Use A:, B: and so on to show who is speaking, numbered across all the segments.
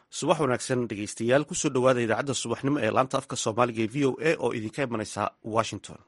A: subax wanaagsan dhegeystayaal kusoo dhowaada idaacadda subaxnimo ee laanta afka soomaaliga ee v o a oo idinka imanaysa washington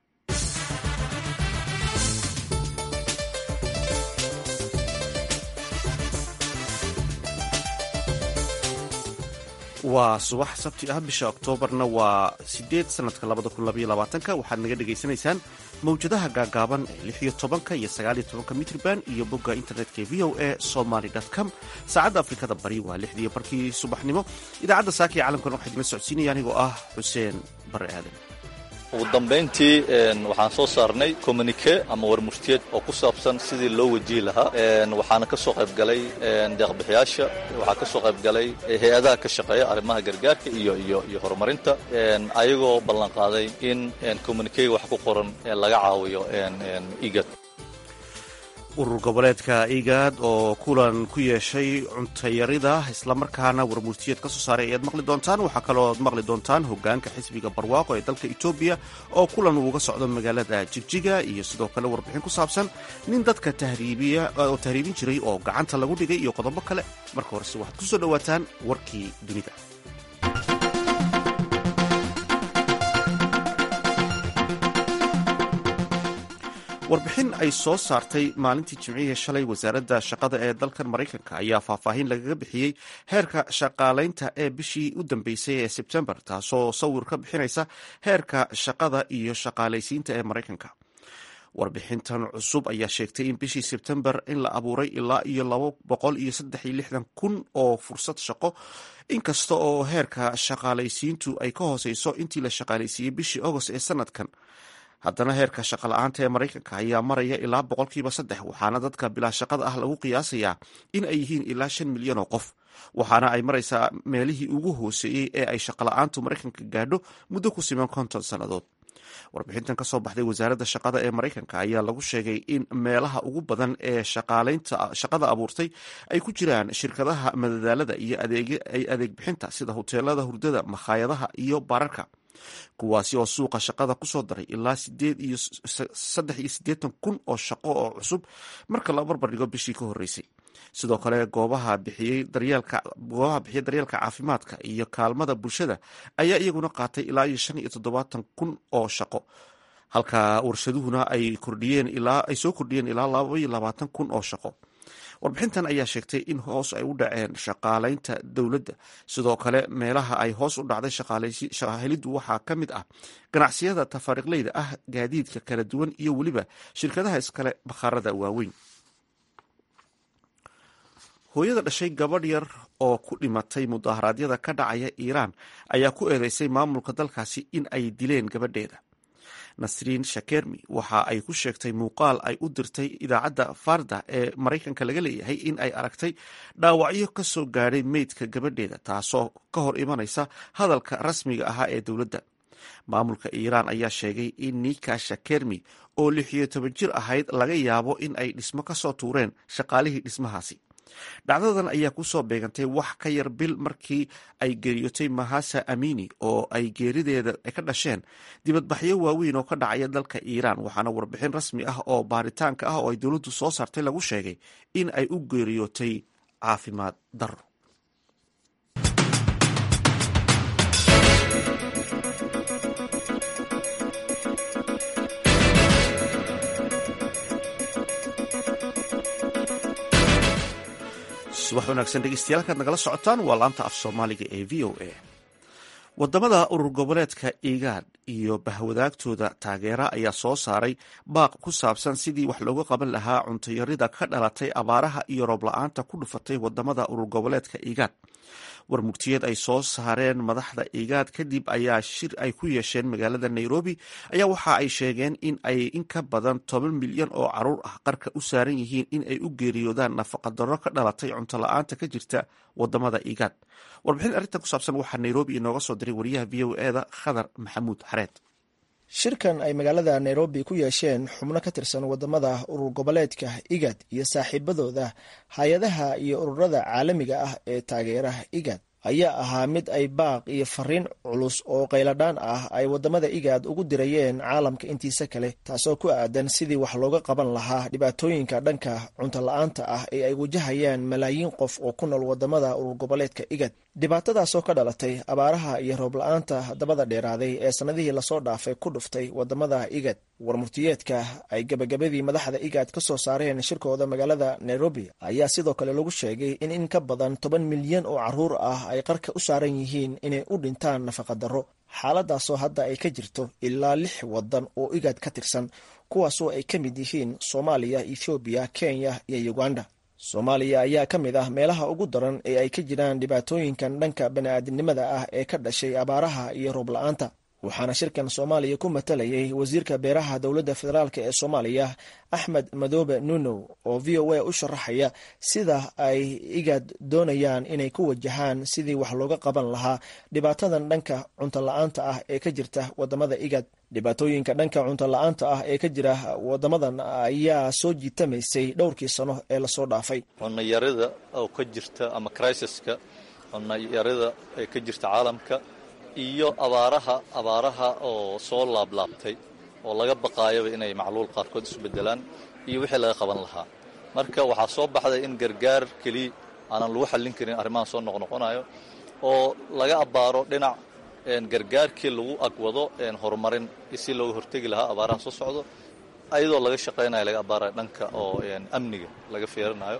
A: waa subax sabti ah bisha oktoobarna waa sideed sanadka labada kun labaiyo labaatanka waxaad naga dhegaysanaysaan mawjadaha gaagaaban ee lix iyo tobanka iyo sagaaliyo tobanka mitrban iyo bogga internetka ee v o a somaly com saacadda afrikada bari waa lixdiiyo barkii subaxnimo idaacadda saaka iyo calamkan waxaa idinla socodsiinaya anigoo ah xuseen bare aadan
B: ugu dambayntii waxaan soo saarnay communike ama warmurtiyeed oo ku saabsan sidii loo wajihi lahaa waxaana ka soo qayb galay deeqbixiyaasha waxaa ka soo qayb galay hay-adaha ka shaqeeya arrimaha gargaarka iyo iyo iyo horumarinta ayagoo ballan qaaday in communikega wax ku qoran laga caawiyo igad
C: urur goboleedka igaad oo kulan ku yeeshay cuntayarida islamarkaana warmurtiyeed ka soo saaray ayaad maqli doontaan waxaa kalooad maqli doontaan hogaanka xisbiga barwaaqo ee dalka etoobiya oo kulan uuga socdo magaalada jigjiga iyo sidoo kale warbixin ku saabsan nin dadka oo tahriibin jiray oo gacanta lagu dhigay iyo qodobo kale marka horese waxaad ku soo dhowaataan warkii dunida warbixin ay soo saartay maalintii jimcihii shalay wasaaradda shaqada ee dalkan maraykanka ayaa faahfaahin lagaga bixiyey heerka shaqaalaynta ee bishii u dambeysay ee sebtembar taasoo sawir ka bixinaysa heerka shaqada iyo shaqaalaysiinta ee maraykanka warbixintan cusub ayaa sheegtay in bishii sebtembar in la abuuray ilaa iyo laba boqol iyo saddex iyo lixdan kun oo fursad shaqo inkasta oo heerka shaqaalaysiintu ay ka hooseyso intii la shaqaalaysiiyey bishii agost ee sanadkan haddana heerka shaqa la-aanta ee maraykanka ayaa maraya ilaa boqolkiiba saddex waxaana dadka bilaa shaqada ah lagu qiyaasayaa in ay yihiin ilaa shan milyan oo qof waxaana ay maraysaa meelihii ugu hooseeyey ee ay shaqala-aantu maraykanka gaadho muddo ku siman konton sannadood warbixintan kasoo baxday wasaaradda shaqada ee maraykanka ayaa lagu sheegay in meelaha ugu badan ee shaqada abuurtay ay ku jiraan shirkadaha madadaalada iyo adeeg bixinta sida huteelada hurdada makhaayadaha iyo baararka kuwaasi oo suuqa shaqada kusoo daray ilaa sideed iyo saddex iyo siddeetan kun oo shaqo oo cusub marka la barbar dhigo bishii ka horreysay sidoo kale goobaha bixiyey daryeelka goobaha bixiyay daryeelka caafimaadka iyo kaalmada bulshada ayaa iyaguna qaatay ilaa iyo shan iyo toddobaatan kun oo shaqo halka warshaduhuna ay kordhiyeen ilaa ay soo kordhiyeen ilaa laba iyo labaatan kun oo shaqo warbixintan ayaa sheegtay in hoos ay u dhaceen shaqaalaynta dowladda sidoo kale meelaha ay hoos u dhacday shaqaheliddu waxaa ka mid ah ganacsiyada tafaariiqleyda ah gaadiidka kala duwan iyo weliba shirkadaha iskale bakhaarada waaweyn hooyada dhashay gabadh yar oo ku dhimatay mudaharaadyada ka dhacaya iiraan ayaa ku eedeysay maamulka dalkaasi in ay dileen gabadheeda nasriin shakermi waxa ay ku sheegtay muuqaal ay u dirtay idaacadda farda ee maraykanka laga leeyahay in ay aragtay dhaawacyo ka soo gaadhay meydka gabadheeda taasoo ka hor imanaysa hadalka rasmiga ahaa ee dowladda maamulka iiraan ayaa sheegay in nika shakermi oo lix iyo toban jir ahayd laga yaabo in ay dhismo ka soo tuureen shaqaalihii dhismahaasi dhacdadan ayaa kusoo beegantay wax ka yar bil markii ay geeriyootay mahasa amini oo ay geerideeda ka dhasheen dibadbaxyo waaweyn oo ka dhacaya dalka iiraan waxaana warbixin rasmi ah oo baaritaanka ah oo ay dowladdu soo saartay lagu sheegay in ay u geeriyootay caafimaad daro subax wanaagsan dhegeystayaal halkaad nagala socotaan waa laanta af soomaaliga ee v o a wadamada urur goboleedka igaad iyo bahwadaagtooda taageera ayaa soo saaray baaq ku saabsan sidii wax looga qaban lahaa cuntayarida ka dhalatay abaaraha iyo roob la-aanta ku dhufatay wadamada urur goboleedka igaad warmugtiyeed ay soo saareen madaxda igaad kadib ayaa shir ay ku yeesheen magaalada nairobi ayaa waxa ay sheegeen in ay in ka badan toban milyan oo caruur ah qarka u saaran yihiin in ay u geeriyoodaan nafaqadaro ka dhalatay cunto la-aanta ka jirta wadamada igaad warbixin arrintan ku saabsan waxaa nairobi inooga soo diray wariyaha v o eda khadar maxamuud xareed
D: shirkan ay magaalada nairobi ku yeesheen xubno ka tirsan wadamada urur goboleedka igad iyo saaxiibadooda hay-adaha iyo ururada caalamiga ah ee taageeraha igad ayaa ahaa mid ay baaq iyo fariin culus oo qayladhaan ah ay wadamada igaad ugu dirayeen caalamka intiisa kale taasoo ku aadan sidii wax looga qaban lahaa dhibaatooyinka dhanka cunto la-aanta ah ee ay wajahayaan malaayiin qof oo ku nool wadamada urur goboleedka igad dhibaatadaasoo ka dhalatay abaaraha iyo roob la-aanta dabada dheeraaday ee sanadihii lasoo dhaafay ku dhuftay wadamada igad warmurtiyeedka ay gebagabadii madaxda igaad ka soo saareen shirkooda magaalada nairobi ayaa sidoo kale lagu sheegay in in ka badan toban milyan oo caruur ah ay qarka u saaran yihiin inay u dhintaan nafaqadaro xaaladaasoo hadda ay ka jirto ilaa lix wadan oo igaad ka tirsan kuwaasoo ay ka mid yihiin soomaaliya ethoobiya kenya iyo uganda soomaaliya ayaa ka mid ah meelaha ugu daran ee ay ka jiraan dhibaatooyinkan dhanka bani-aadinimada ah ee ka dhashay abaaraha iyo roob la-aanta waxaana shirkan soomaaliya ku matalayay wasiirka beeraha dowladda federaalk ee soomaaliya axmed madoobe nunow oo v o a u sharaxaya sida ay igaad doonayaan inay ku wajahaan sidii wax looga qaban lahaa dhibaatadan dhanka cunto la-aanta ah ee ka jirta wadamada igaad dhibaatooyinka dhanka cunto la-aanta ah ee ka jira wadamadan ayaa soo jiitamaysay dhowrkii sano ee lasoo dhaafay
B: cunayarida oo ka jirta ama crisaska cunayarida ee ka jirta caalamka iyo abaaraha abaaraha oo soo laablaabtay oo laga baqaayaba inay macluul qaarkood isu bedelaan iyo wixii laga qaban lahaa marka waxaa soo baxday in gargaar keliya aanan lagu xallin karin arrimahan soo noqnoqonayo oo laga abbaaro dhinac gargaarkii lagu agwado horumarin si looga hortegi lahaa abaaraha soo socdo ayadoo laga shaqaynayo laga abbaarayo dhanka oo amniga laga fiirinayo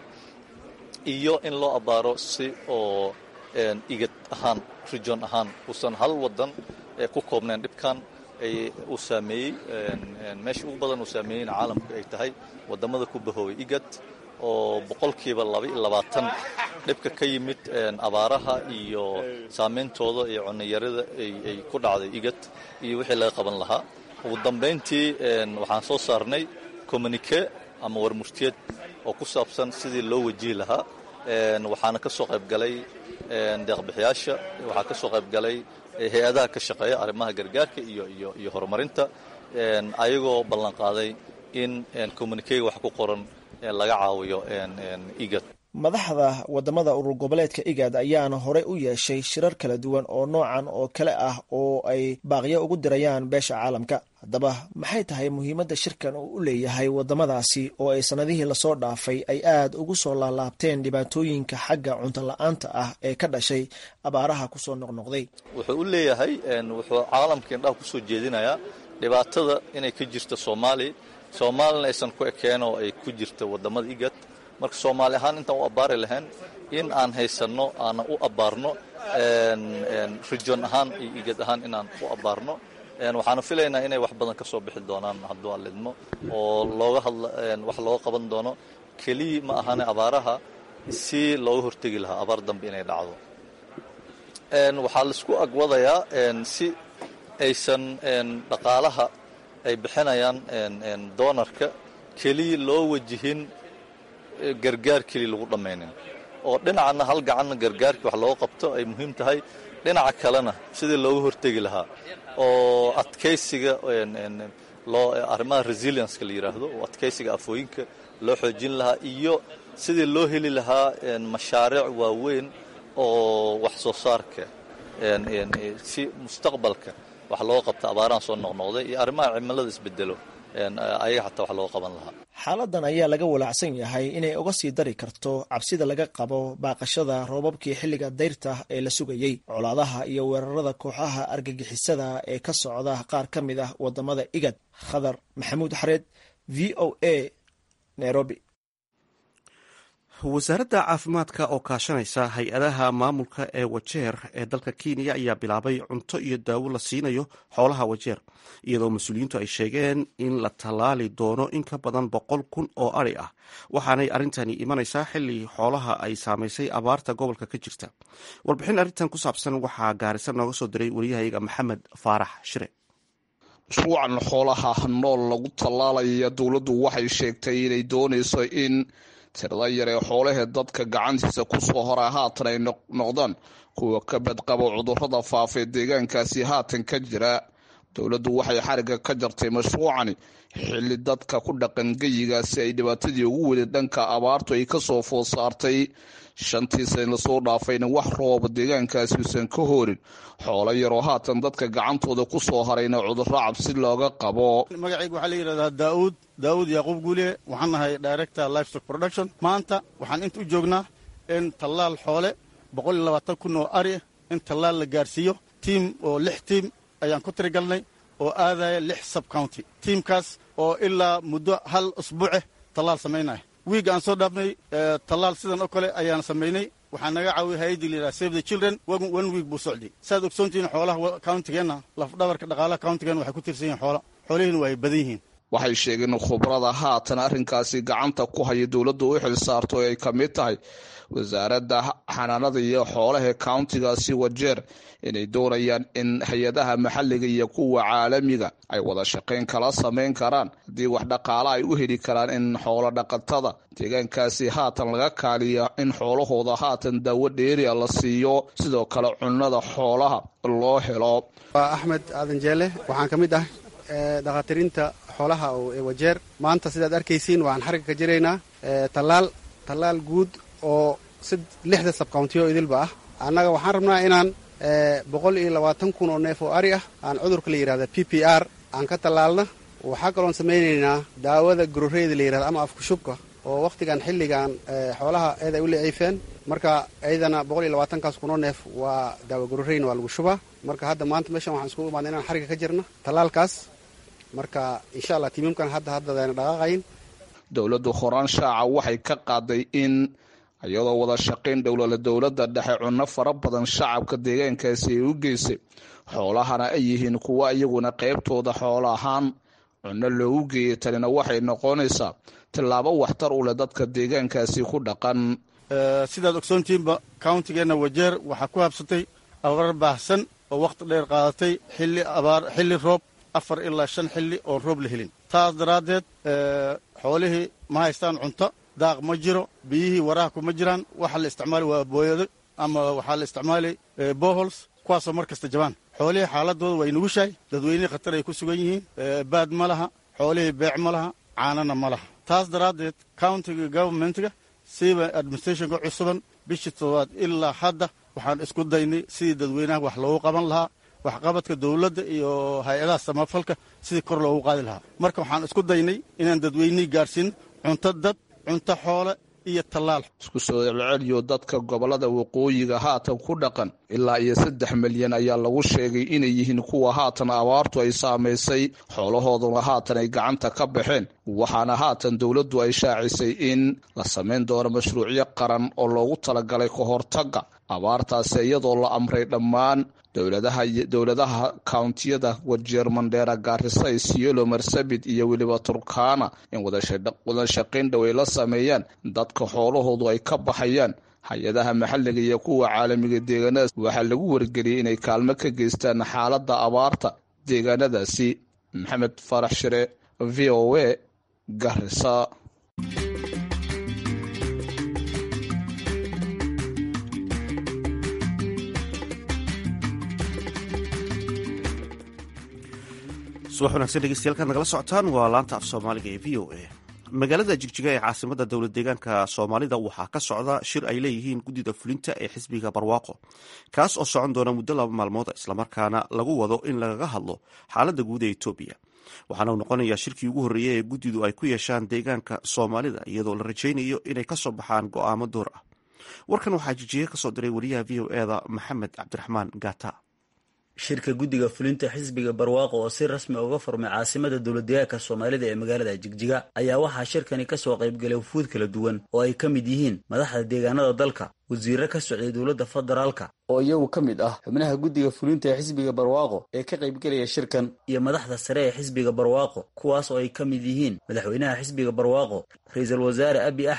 B: iyo in loo abbaaro si oo igad ahaan region ahaan uusan hal wadan ku koobnayn dhibkan uu saameeyey meesha ugu badan uu saameeyeyna caalamka ay tahay wadamada ku bahoobay igad oo boqolkiiba laba iyo labaatan dhibka ka yimid abaaraha iyo saameyntooda iyo cunayarida ay ku dhacday igad iyo wixii laga qaban lahaa ugu dambayntii waxaan soo saarnay communique ama warmurtiyeed oo ku saabsan sidii loo wajihi lahaa waxaana ka soo qayb galay deeqbixiyaasha waxaa ka soo qayb galay hay-adaha ka shaqeeya arrimaha gargaarka iyo iyo iyo horumarinta ayagoo ballan qaaday in communikega wax ku qoran laga caawiyo igad
D: madaxda wadamada urur goboleedka igaad ayaana horey u yeeshay shirar kala duwan oo noocan oo kale ah oo ay baaqyo ugu dirayaan beesha caalamka haddaba maxay tahay muhiimadda shirkan uu u leeyahay wadamadaasi oo ay sanadihii lasoo dhaafay ay aad ugu soo laalaabteen dhibaatooyinka xagga cunto la-aanta ah ee ka dhashay abaaraha kusoo noqnoqday
B: wuxuu u leeyahay wuxuu caalamka indhaha kusoo jeedinayaa dhibaatada inay ka jirto soomaaliya soomaalina aysan ku ekeen oo ay ku jirto wadamada igad marka soomaali ahaan intaan u abbaari lahayn in aan haysanno aanan u abbaarno region ahaan iyo igad ahaan inaan u abbaarno waxaana filaynaa inay wax badan ka soo bixi doonaan hadduu aan lidmo oo looga hadla wax looga qaban doono keliya ma ahane abaaraha si looga hortegi lahaa abaar dambe inay dhacdo waxaa laisku agwadayaa si aysan dhaqaalaha ay bixinayaan doonarka keliya loo wajihin gargaar keliya lagu dhammaynin oo dhinacana hal gacanna gargaarkii wax looga qabto ay muhiim tahay dhinaca kalena sidii looga hortegi lahaa oo adkaysiga loo arrimaha resilienska la yidhaahdo oo adkaysiga afooyinka loo xoojin lahaa iyo sidii loo heli lahaa mashaariic waaweyn oo wax soo saarka si mustaqbalka wax looga qabta abaarahan soo noqnoqday iyo arrimaha cimilada isbedelo ayaga xataa wax looga qaban lahaa
D: xaaladan ayaa laga walaacsan yahay inay uga sii dari karto cabsida laga qabo baaqashada roobabkii xilliga dayrta ee la sugayey colaadaha iyo weerarada kooxaha argagixisada ee ka socda qaar ka mid ah wadamada igad khadar maxamuud xareed v o a nairobi
C: wasaaradda caafimaadka oo kaashanaysa hay-adaha maamulka ee wajeer ee dalka kenya ayaa bilaabay cunto iyo daawo la siinayo xoolaha wajeer iyadoo mas-uuliyiintu ay sheegeen in la tallaali doono in ka badan boqol kun oo ari ah waxaanay arrintani imanaysaa xilli xoolaha ay saamaysay abaarta gobolka ka jirta warbixin arrintan ku saabsan waxaa gaarisa nooga soo diray wariyahayaga maxamed faarax shire
E: mashruucan xoolaha nool lagu tallaalaya dowladdu waxay sheegtay inay doonayso in tirada yar ee xoolahee dadka gacantiisa kusoo hora haatan ay noqdaan kuwa ka badqabo cudurrada faafee deegaankaasi haatan ka jira dowladdu waxay xariga ka jartay mashruucani xilli dadka ku dhaqan geyigaasi ay dhibaatadii ugu weli dhanka abaartu ay kasoo food saartay shantii san lasoo dhaafayna wax rooba deegaankaasi uusan ka horin xoolo yaroo haatan dadka gacantooda ku soo harayna cudurro cabsi looga qabo
F: magacayga waxaa la yidhahdaa daauud daauud yaaquub guuliye waxaan nahay director livestock production maanta waxaan inta u joognaa in tallaal xoole boqol iyo labaatan kun oo ari in tallaal la gaarsiiyo tiim oo lix tiim ayaan ku tirigalnay oo aadaya lix sub county tiimkaas oo ilaa muddo hal usbuuce tallaal samaynaya wiig aan soo dhaafnay tallaal sidan oo kale ayaan samaynay waxaa naga caawiyay hay-addii la yidhaha save the children one week buu socday saaad ogsoontihiin xoolaha countigeenna lafdhabarka dhaqaalaha countigeenna waxay ku tirsan yihin xoola xoolihiina waa ay badan yihiin
E: waxay sheegeen khubrada haatan arrinkaasi gacanta ku haya dowladdu u xil saarto oo ay ka mid tahay wasaaradda xanaanada iyo xoolaha countigaasi wajeer inay doonayaan in hay-adaha maxalliga iyo kuwa caalamiga ay wada shaqayn kala samayn karaan haddii wax dhaqaala ay u heli karaan in xoolo dhaqatada deegaankaasi haatan laga kaaliya in xoolahooda haatan daawo dheeria la siiyo sidoo kale cunnada xoolaha loo helo
G: waa axmed aadan jeele waxaan ka mid ah dhakhaatirinta xoolaha ee wajeer maanta sidaad arkaysiin waxaan xarigga ka jiraynaa tallaal tallaal guud oo lixda sabcountiyo idilba ah annaga waxaan rabnaa inaan boqol iyo labaatan kun oo neef oo ari ah aan cudurka la yidhahda p p r aan ka tallaalna waxaa kaloon samaynaynaa daawada gororeyda la yidhahda ama afkushubka oo wakhtigan xilligan xoolaha eed ay u liciifeen marka iyadana boqol iyo labaatankaas kunoo neef waa daawa gororeyna waa lagu shubaa marka hadda maanta meeshan waxaan iskugu imaadna inaan xarigga ka jirna tallaalkaas marka insha allah tiimamkan hadda haddadayna dhaqaaqayn
E: dowladdu horaan shaaca waxay ka qaaday in iyadoo wada shaqayn dhowlala dowladda dhexe cunno fara badan shacabka deegaankaasi ay u geysay xoolahana ay yihiin kuwa iyaguna qaybtooda xoolo ahaan cunno loogu geeyay tanina waxay noqonaysaa tillaabo waxtar u leh dadka deegaankaasi ku dhaqan
F: sidaad ogsoontihiinba countigeenna wajeer waxaa ku habsatay abaar baahsan oo wakhti dheer qaadatay xilli abaar xilli roob afar ilaa shan xilli oon roob la helin taas daraaddeed xoolihii ma haystaan cunto daaq ma jiro biyihii waraha kuma jiraan waxa la isticmaali waa booyado ama waxaa la isticmaali bohols kuwaasoo mar kasta jabaan xoolihii xaaladooda way nugushahay dadweynihii khatar ay ku sugan yihiin baad ma laha xoolihii beec ma laha caanana ma laha taas daraaddeed countiga governmentga siiba administrationka cusuban bishii toddobaad ilaa hadda waxaan isku daynay sidii dadweynaha wax loogu qaban lahaa waxqabadka dowladda iyo hay-adaha samafalka sidii kor loogu qaadi lahaa marka waxaan isku daynay inaan dadweynihii gaarsiin cunto dad cunto xoole iyo tallaal
E: isku soo celceliyo dadka gobolada waqooyiga haatan ku dhaqan ilaa iyo saddex milyan ayaa lagu sheegay inay yihiin kuwa haatan abaartu ay saamaysay xoolahooduna haatan ay gacanta ka baxeen waxaana haatan dowladdu ay shaacisay in la samayn doono mashruucyo qaran oo loogu talagalay ka hortagga abaartaasi iyadoo la amray dhammaan dowladaha kountiyada wajeer mandheera gaarisa isiolo marsabit iyo weliba turkana in wada shaqayn dhow ay la sameeyaan dadka xoolahoodu ay ka baxayaan hay-adaha maxalliga iyo kuwa caalamiga deegaanadaas waxaa lagu wargeliyey inay kaalmo ka geystaan xaaladda abaarta deegaanadaasi maxamed farax shire v o a garisa
C: subax wanaagsan dhegeystayaal nagala socotaan waa laanta af soomaaliga ee v o a magaalada jigjiga ee caasimada dowlad deegaanka soomaalida waxaa ka socda shir ay leeyihiin guddida fulinta ee xisbiga barwaaqo kaas oo socon doona muddo laba maalmood islamarkaana lagu wado in lagaga hadlo xaaladda guud ee etoobiya waxaana uu noqonayaa shirkii ugu horreeyey ee guddidu ay ku yeeshaan deegaanka soomaalida iyadoo la rajaynayo inay kasoo baxaan go'aamo door ah warkan waxaa jijiga kasoo diray wariyaha v o eda maxamed cabdiraxmaan gata
H: shirka guddiga fulinta xisbiga barwaaqo oo si rasmi uga furmay caasimada dowladdeegaanka soomaalida ee magaalada jigjiga ayaa waxaa shirkani ka soo qaybgalay wufuud kala duwan oo ay ka mid yihiin madaxda deegaanada dalka wasiirro ka socday dowladda federaalka oo iyagu ka mid ah xubnaha guddiga fulinta ee xisbiga barwaaqo ee ka qaybgelaya shirkan iyo madaxda sare ee xisbiga barwaaqo kuwaas oo ay ka mid yihiin madaxweynaha xisbiga barwaaqo ra-iisul wasaare abi axmed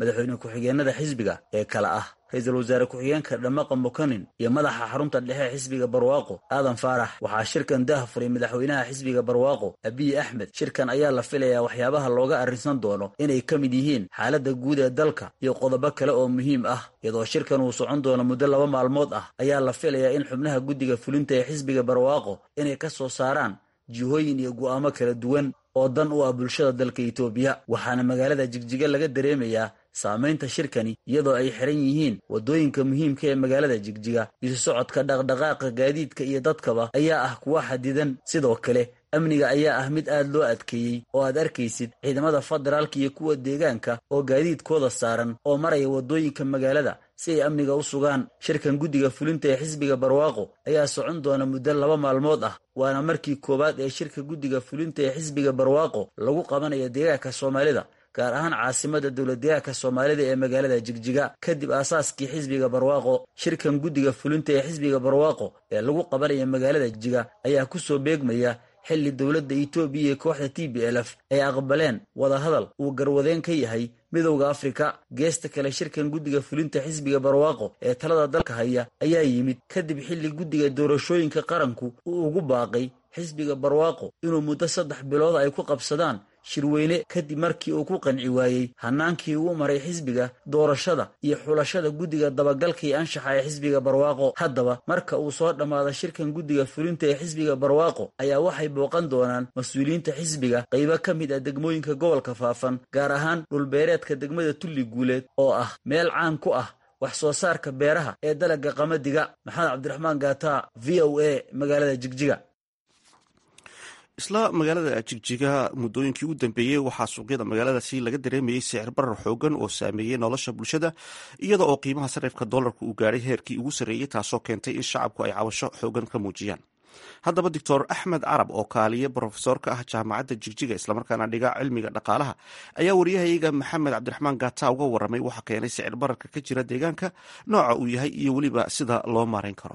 H: madaxweyne ku-xigeenada xisbiga ee kale ah ra-iisul wasaare ku-xigeenka dhamaqa mukanin iyo madaxa xarunta dhexe xisbiga barwaaqo aadan faarax waxaa shirkan dah furay madaxweynaha xisbiga barwaaqo abiy axmed shirkan ayaa la filayaa waxyaabaha looga arrinsan doono inay ka mid yihiin xaaladda guud ee dalka iyo qodobo kale oo muhiim ah iyadoo shirkan uu socon doono muddo laba maalmood ah ayaa la filayaa in xubnaha guddiga fulinta ee xisbiga barwaaqo inay ka soo saaraan jihooyin iyo go'aamo kala duwan oo dan u ah bulshada dalka itoobiya waxaana magaalada jigjiga laga dareemayaa saamaynta shirkani iyadoo ay xiran yihiin waddooyinka muhiimka ee magaalada jigjiga isu socodka dhaqdhaqaaqa gaadiidka iyo dadkaba ayaa ah kuwa xadidan sidoo kale amniga ayaa ah mid aad loo adkeeyey oo aad arkaysid ciidamada federaalka iyo kuwa deegaanka oo gaadiidkooda saaran oo maraya waddooyinka magaalada si ay amniga u sugaan shirkan guddiga fulinta ee xisbiga barwaaqo ayaa socon doona muddo laba maalmood ah waana markii koowaad ee shirka guddiga fulinta ee xisbiga barwaaqo lagu qabanayo deegaanka soomaalida gaar ahaan caasimada dowladdeegaanka soomaalida ee magaalada jigjiga kadib aasaaskii xisbiga barwaaqo shirkan guddiga fulinta ee xisbiga barwaaqo ee lagu qabanaya magaalada jigjiga ayaa ku soo beegmaya xilli dowladda itoobiya iyo kooxda t b l f ay aqbaleen wadahadal uu garwadeen ka yahay midowda afrika geesta kale shirkan guddiga fulinta xisbiga barwaaqo ee talada dalka haya ayaa yimid kadib xilli guddiga doorashooyinka qaranku uu ugu baaqay xisbiga barwaaqo inuu muddo saddex bilood ay ku qabsadaan shirweyne kadib markii uu ku qanci waayey hanaankii uu maray xisbiga doorashada iyo xulashada guddiga dabagalka iyo anshaxa ee xisbiga barwaaqo haddaba marka uu soo dhammaado shirkan guddiga fulinta ee xisbiga barwaaqo ayaa waxay booqan doonaan mas-uuliyiinta xisbiga qaybo ka mid ah degmooyinka gobolka faafan gaar ahaan dhulbeereedka degmada tulli guuleed oo ah meel caan ku ah wax soo saarka beeraha ee dalagga qamadiga maxamed cabdiraxmaan gaata v o a magaalada jigjiga
C: isla magaalada jigjiga muddooyinkii u dambeeyey waxaa suuqyada magaaladaasi laga dareemayey sicir barar xoogan oo saameeyey nolosha bulshada iyada oo qiimaha sarifka dollarka uu gaadhay heerkii ugu sarreeyey taasoo keentay in shacabku ay cabasho xoogan ka muujiyaan haddaba doctor axmed carab oo kaaliye brofesor ka ah jaamacadda jigjiga islamarkaana dhiga cilmiga dhaqaalaha ayaa wariyahayaga maxamed cabdiraxmaan gata uga waramay waxa keenay sicir bararka ka jira deegaanka nooca uu yahay iyo weliba sida loo maarayn karo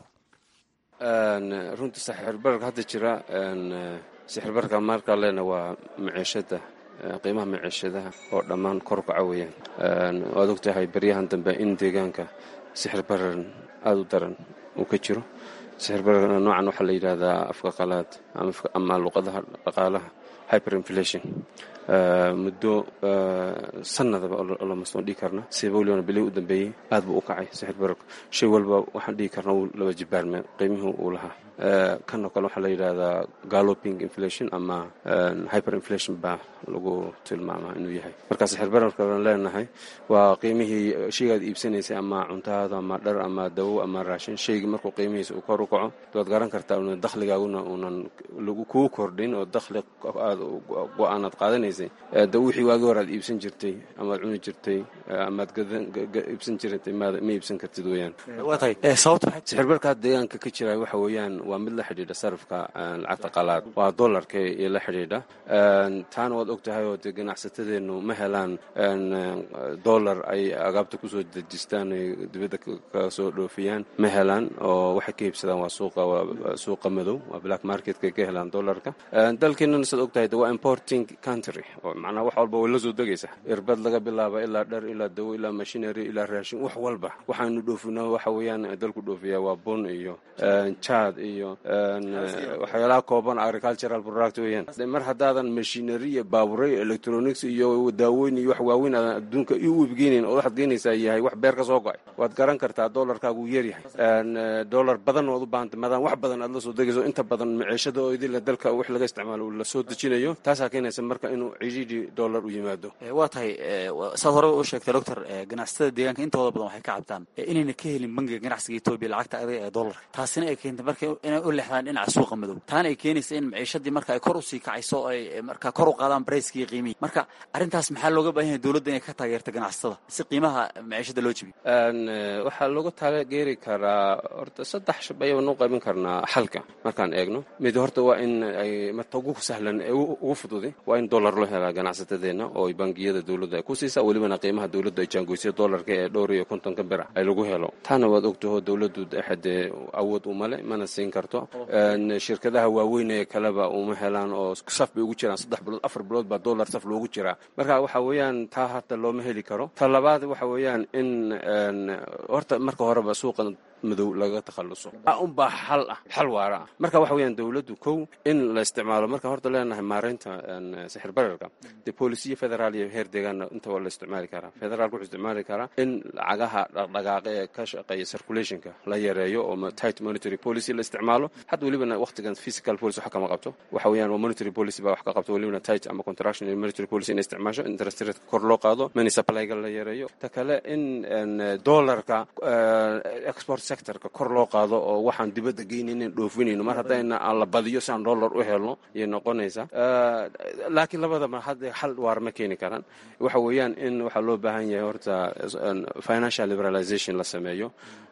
I: runtii sixirbararka hadda jira sixirbararka markaa leena waa maciishada qiimaha maciishadaha oo dhammaan kor kaca weeyaan waad og tahay baryahan dambe in deegaanka sixir barar aada u daran uu ka jiro sixir bararka noocan waxaa la yidhaahdaa afka qalaad ama luqadaha dhaqaalaha hyper inflation muddo sanadaba lamasoo dhigi karna siba weliban bilihii u dambeeyey aad buu u kacay sixir bararku shay walba waxaan dhigi karna uu laba jibaarme qiimihii uu lahaa kanoo kale waxaa la yidhaahdaa galloping inflation ama hyper inflation baa lagu tilmaamaa inuu yahay marka sixir bararkaan leenahay waa qiimihii shaygaad iibsanaysay ama cuntahaada ama dhar ama dawo ama raashin shaygii markuu qiimihiisa uu kor u kaco waad garan kartaa un dakhligaaguna uunan kuu kordhin oo dakhli aad go-aanaad qaadanaysay da wixii waagi hor aad iibsan jirtay amaad cuni jirtay amaad iibsan jirtay ma iibsan kartid weeyaan sixir barkaa deegaanka ka jira waxa weeyaan waa mid la xidhiidha sarifka lacagta qalaad waa dollarka iyo la xidhiidha taana waad og tahay oo dee ganacsatadeennu ma helaan dollar ay agaabta kusoo dejistaan ay dibadda ka soo dhoofiyaan ma helaan oo waxay ka iibsadaan waa suuqa suuqa madow waa black marketka ka helaan dollarka dalkeenana saad og tahay de waa importing country oo macnaha wax walba way la soo degaysa irbad laga bilaaba ilaa dhar ilaa dawo ilaa machinery ilaa raashin wax walba waxaanu dhoofina waxa weeyaan dalku dhoofiyaa waa bun iyo jaad iyo waxyaalaha kooban agricultural product weeyaan mar haddaadan machinery iyo baaburay electronics iyo daawooyin iyo wax waaweyn aadan adduunka i u ibgeynayn oo waxaad geenaysaa yahay wax beer ka soo go-ay waad garan kartaa dollarkaagu yaryahay dollar badan ood u baahanta maadaama wax badan aad la soo degayso inta badan maciishada oo idila dalka wax laga isticmaalo uu la soo dejinayo taasaa keenaysa marka inuu cidhiidhi dollar u yimaado
H: waa tahay saad hore u sheegtay doctor ganacsatada deegaanka intooda badan waxay ka cabtaan inayna ka helin bangiga ganacsiga etoobiya lacagta adag ee dollarka taasina ay keentay marka inay u lexdaan dhinaca suuqa madow taana ay keenaysa in maciishadii marka ay kor usii kacayso oo ay marka kor u qaadaan brayskii iyo qiimihii marka arrintaas maxaa looga baahan yahay dowladda inay ka taageerta ganacsatada si qiimaha maciishada loo jebiyo
I: waxaa looga taageeri karaa horta saddex shab ayaba noo qaybin karnaa xalka markaan eegno mid horta waa in ay marta ugu sahlan ee ugu fududi waa in dollar loo loo helaa ganacsatadeenna oo bangiyada dowladda ay ku siisaa welibana qiimaha dowladdu ay jaangoysay dollarka ee dhowr iyo kontonka bir ay lagu helo taana waad ogtaho dowladdu dee awood umale mana siin karto shirkadaha waaweyn ee kaleba uma helaan oo saf bay ugu jiraan saddex bilood afar bilood baa dollar saf loogu jiraa marka waxa weeyaan taa hadda looma heli karo ta labaad waxa weeyaan in horta marka horeba suuqan madow laga takhalluso unbaa xal ah xal waara ah marka waxa weeyaan dowladdu kow in la isticmaalo marka horta leenahay maareynta sixir bararka dee boolisiya federaal iyo heer deegaana inta waa la isticmaali karaa federaalka wuxuu isticmaali karaa in lacagaha dhaqdhaqaaqa ee ka shaqeeya circulationka la yareeyo oo tight monetary policy la isticmaalo hadda welibana waqtigan physical policy wax kama qabto waxa weeyaan waa monetary policy baa wax ka qabto welibana tight ama contraction iyo monetary policy in isticmaasho interest rate kor loo qaado money supplyga la yareeyo ta kale in dollarka export sectorka kor loo qaado oo waxaan dibadda geynaynin dhoofinayno mar haddayna aan la badiyo si aan dollar u helno ayay noqonaysaa laakiin labadaba hadda xal waar ma keeni karaan waxa weeyaan in waxaa loo baahan yahay horta financial liberalization la sameeyo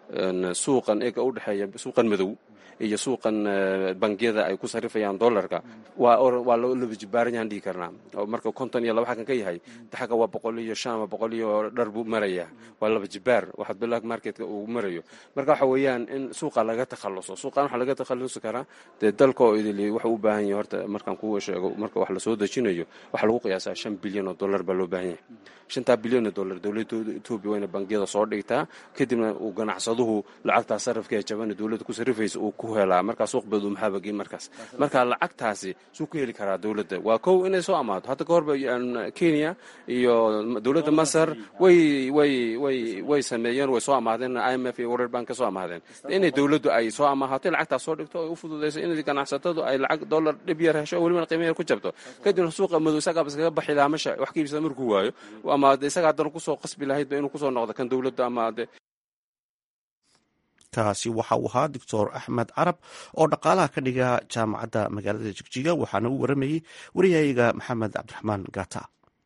I: suuqan eega u dhexeeya suuqan madow iyo suuqan bangiyada ay ku sarrifayaan dollarka waa laba jibaaran yaan dhihi karnaa oo marka konton iyo laba xakan ka yahay daxaga waa boqol iyo shan ama boqol iyo dhar buu marayaa waa laba jibaar waxaad black marketka uu marayo marka waxa weeyaan in suuqa laga takhalluso suuqan waxaa laga takhallusi karaa dee dalka oo idili wuxuu u baahan yahay horta markaan kuu sheego marka wax lasoo dejinayo waxaa lagu qiyaasaa shan bilyan oo dollar baa loo baahan yahay shantaa bilyan oo dollar dowladda etoobiya wayna bangiyada soo dhigtaa kadibna uu ganacsaduhu lacagtaa sarrafka ee jabana dowladda ku sarrifaysa uu ku helaa markaa suuq badu maxaabagey markaas marka lacagtaasi suu ku heli karaa dowladda waa kow inay soo amaato hadda ka horba kenya iyo dowladda masar way way way way sameeyeen way soo amaadeen i m f iyo world bank ka soo amaadeen inay dowladdu ay soo amaahato lacagtaas soo dhigto ay u fududayso in ganacsatadu ay lacag dollar dhib yar hesho welibana qiimo yar ku jabto kadibna suuqa madow isagaaba iskaga baxi lahaa masha wax ka iibsada markuu waayo ama de isaga haddana kusoo qasbi lahaydba inuu kusoo noqdo kan dowladda ama de
C: kaasi waxa uu ahaa doctor axmed carab oo dhaqaalaha ka dhiga jaamacadda magaalada jigjiga waxaana u waramayey wariyayaga maxamed cabdiraxmaan gata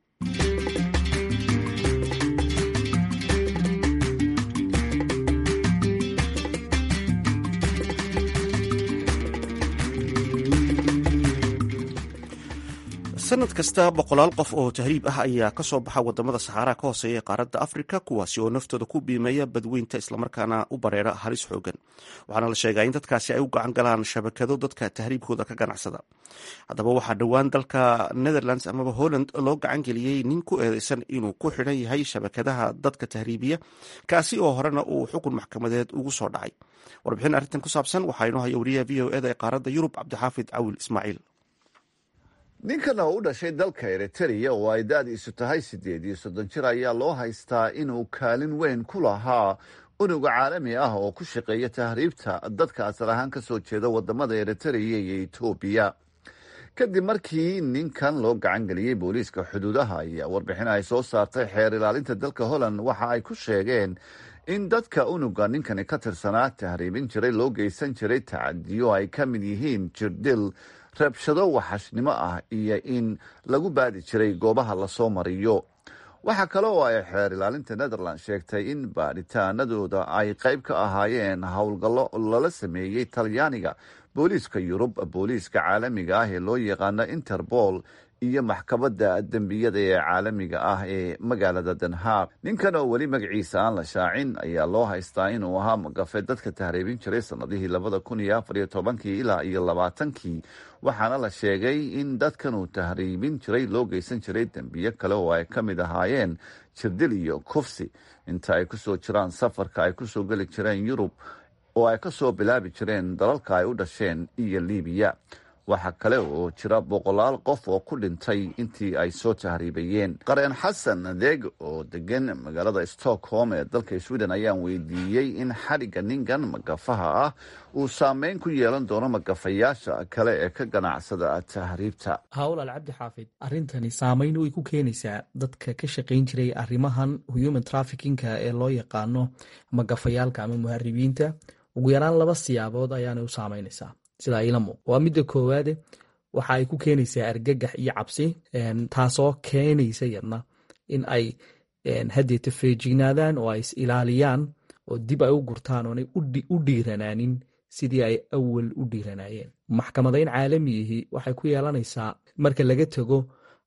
C: sanad kasta boqolaal qof oo tahriib ah ayaa ka soo baxa wadamada saxaaraha ka hooseeya ee qaaradda afrika kuwaasi oo naftooda ku biimeeya badweynta islamarkaana u bareera halis xoogan waxaana la sheegaa in dadkaasi ay u gacan galaan shabakado dadka tahriibkooda ka ganacsada haddaba waxaa dhowaan dalka netherlands amaba holland loo gacan geliyey nin ku eedeysan inuu ku xidhan yahay shabakadaha dadka tahriibiya kaasi oo horena uu xukun maxkamadeed ugu soo dhacay warbixin arrintan ku saabsan waxaa inoo haya wariyaha v o eda ee qaaradda yurub cabdixaafid cawil ismaaciil
J: ninkan oo u dhashay dalka eritrea oo ay da-diisu tahay siddeed iyo soddon jir ayaa loo haystaa inuu kaalin weyn ku lahaa unuga caalami ah oo ku shaqeeya tahriibta dadka asal ahaan ka soo jeeda wadamada eritrea iyo etoobiya kadib markii ninkan loo gacan geliyey booliiska xuduudaha ayaa warbixin ay soo saartay xeer ilaalinta dalka holland waxa ay ku sheegeen in dadka unuga ninkani ka tirsanaa tahriibin jiray loo geysan jiray tacadiyo ay ka mid yihiin jirdil rabshado waxashnimo ah iyo in lagu baadi jiray goobaha lasoo mariyo waxaa kale oo ay xeer ilaalinta netherland sheegtay in baadhitaanadooda ay qayb ka ahaayeen howlgallo lala sameeyey talyaaniga booliiska yurub booliiska caalamiga ah ee loo yaqaano interpol iyo maxkamadda dembiyada ee caalamiga ah ee magaalada denhaaq ninkan oo weli magaciisa aan la shaacin ayaa loo haystaa inuu ahaa magafe dadka tahriibin jiray sanadihii labada kun iyo afar iyo tobankii ilaa iyo labaatankii waxaana la sheegay in dadkan uu tahriibin jiray loo geysan jiray dembiyo kale oo ay ka mid ahaayeen jirdil iyo kufsi inta ay kusoo jiraan safarka ay kusoo geli jireen yurub oo ay kasoo bilaabi jireen dalalka ay u dhasheen iyo libiya waxaa kale oo jira boqolaal qof oo ku dhintay intii ay soo tahriibayeen qareen xasan adeeg oo degan magaalada stockholm ee dalka sweden ayaan weydiiyey in xadhigga ninkan magafaha ah uu saameyn ku yeelan doono magafayaasha kale ee ka ganacsada tahriibta
K: hawlaal cabdi xaafid arrintani saameyn way ku keenaysaa dadka ka shaqayn jiray arrimahan human traffickinka ee loo yaqaano magafayaalka ama muharibiinta ugu yaraan laba siyaabood ayaanay u saameynaysaa sidaa ila muuq waa midda koowaade waxa ay ku keenaysaa argagax iyo cabsi taasoo keenaysa yadna in ay haddeeta feejignaadaan oo ay is ilaaliyaan oo dib ay u gurtaan oonay u dhiiranaanin sidii ay awal u dhiiranaayeen maxkamadayn caalamiyihii waxay ku yeelanaysaa marka laga tego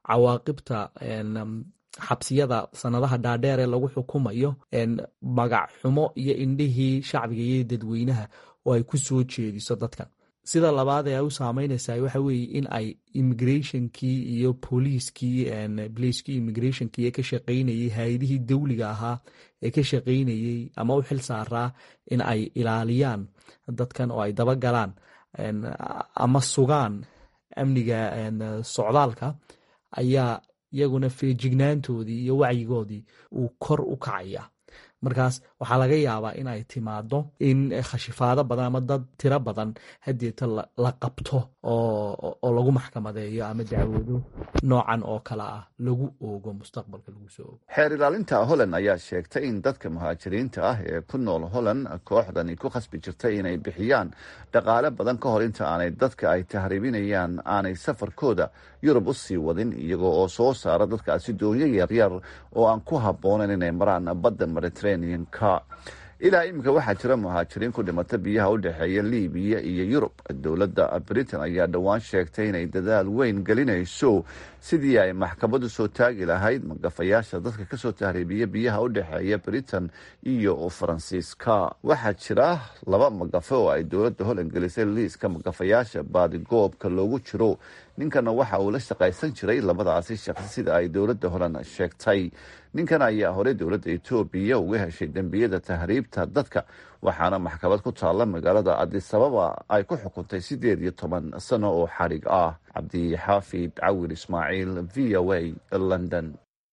K: cawaaqibta xabsiyada sanadaha dhaadheer ee lagu xukumayo magac xumo iyo indhihii shacbiga iyo dadweynaha oo ay ku soo jeediso dadkan sida labaad ee ay u saameynaysaa waxa weeye in ay immigrationkii iyo booliiskii blacekii immigrationkii ee ka shaqaynayey hay-adihii dawliga ahaa ee ka shaqaynayey ama u xil saaraa in ay ilaaliyaan dadkan oo ay dabagalaan ama sugaan amniga socdaalka ayaa iyaguna feejignaantoodii iyo wacyigoodii uu kor u kacaya markaas waxaa laga yaabaa in ay timaado in khashifaado badan ama dad tiro badan hadeeta la qabto oo lagu maxkamadeeyo ama dacwado noocan oo kale ah lagu oogo mustaqbalka lagu soo oogo
J: xeer ilaalinta holland ayaa sheegtay in dadka muhaajiriinta ah ee ku nool holland kooxdani ku khasbi jirtay inay bixiyaan dhaqaale badan ka hor inta aanay dadka ay tahriibinayaan aanay safarkooda yurub u sii wadin iyagoo oo soo saara dadkaasi doonyo yaryar oo aan ku habboonayn inay maraan badda mediterranean-ka ilaa iminka waxaa jira muhaajiriin ku dhimata biyaha u dhexeeya libiya iyo yurub dowladda britain ayaa dhowaan sheegtay inay dadaal weyn gelinayso sidii ay maxkamadu soo taagi lahayd magafayaasha dadka kasoo tahriibiya biyaha u dhexeeya britain iyo faransiiska waxaa jira laba magafe oo ay dowladda holland gelisay liiska magafayaasha baadigoobka loogu jiro ninkana waxa uu la shaqaysan jiray labadaasi shaqsi sida ay dowladda holland sheegtay ninkan ayaa horey dowladda etoobiya uga heshay dembiyada tahriibta dadka waxaana maxkamad ku taalla magaalada adisababa ay ku xukuntay siddeed iyo toban sano oo xadhig ah cabdixaafid cawir ismaaciil v o a london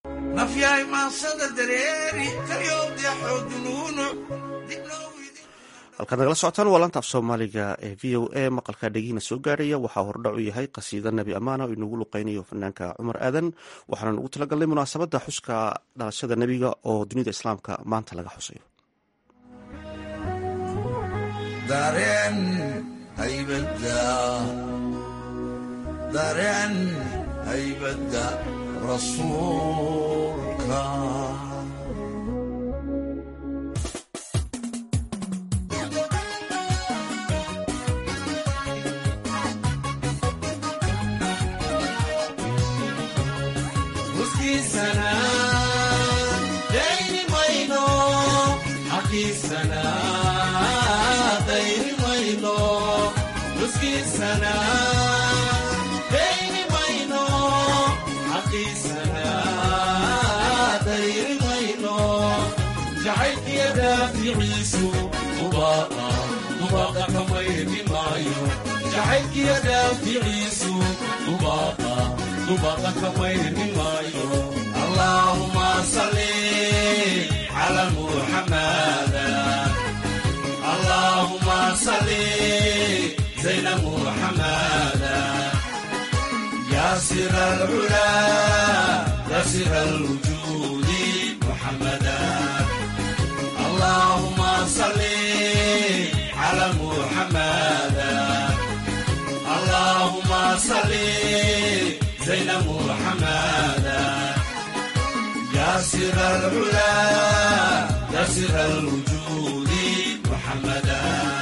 C: halkaad nagala socotaan waa laanta af soomaaliga ee v o a maqalka dhegiina soo gaarhaya waxaa hordhac u yahay qasiida nebi amaana oo inagu luqeynayo fanaanka cumar aadan waxaana nugu talagalnay munaasabadda xuska dhalashada nebiga oo dunida islaamka maanta laga xusayo
L: allahuma salli ala muxamada allahuma salli zayna muxamada ya sir alcula ya sir alwujudi muxamada allahuma salli ala muxamada allahuma salli زين محمدا يا سر العلا يا سر الوجود محمدا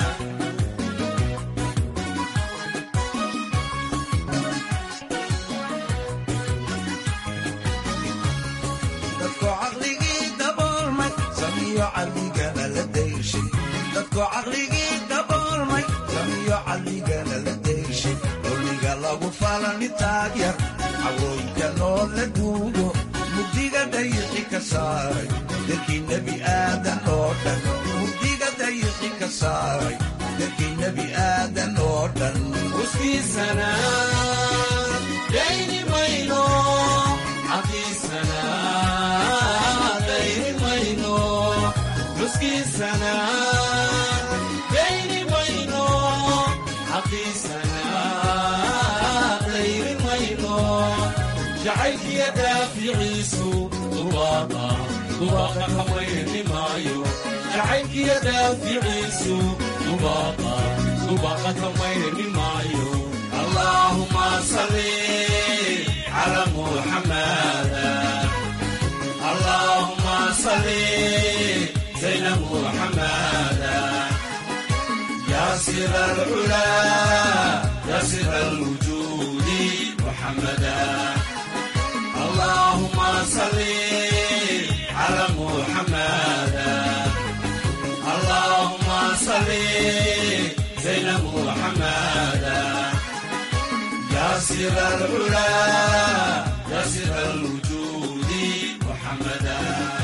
L: dadku caqligii daboolmay samiyo caqligana la dayshay dadku caqligii daboolmay samiyo caqligana la dayshay dowliga lagu falani taagyar cawooyinka noo la duugo mugdiga dayixi ka saaray dadkii nebi aadan oo dhan mugdiga dayixi ka saaray dadkii nebi aadan oo dhan uskiisana dayni mayno caqiisana dayni mayno uskiisana dayni mayno caqiisana dayni mayno jacaylkiya daaficiisu dubaaqa dubaaqa kamayni maayo jacaylkiya daaficiisu dubaaqa dubaaqa kamayni maayo allahuma salli cala muxamada allahuma salli zayna muxamada ya sir alcula ya sir alwujudi muxamada اللهم صل على محمد اللهم صل زين محمد يا سر العلا يا سر الوجود محمدا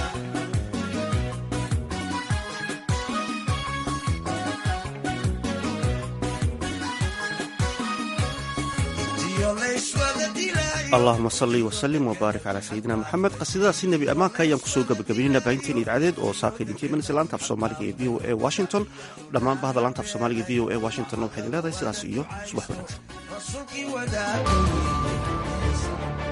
A: allahuma salli wasalim wbaarik calaa sayidina moxamed qasiidadaasi nebi ammaanka ayaan kusoo gabagabaynayna baahinteen idcadeed oo saakay idinka imanaysa laanta af soomaaliga ee v o a washington dhammaan bahda laanta af soomaaliga v o a washingtonna waxay idin leedahay sidaas iyo subax wanaagsan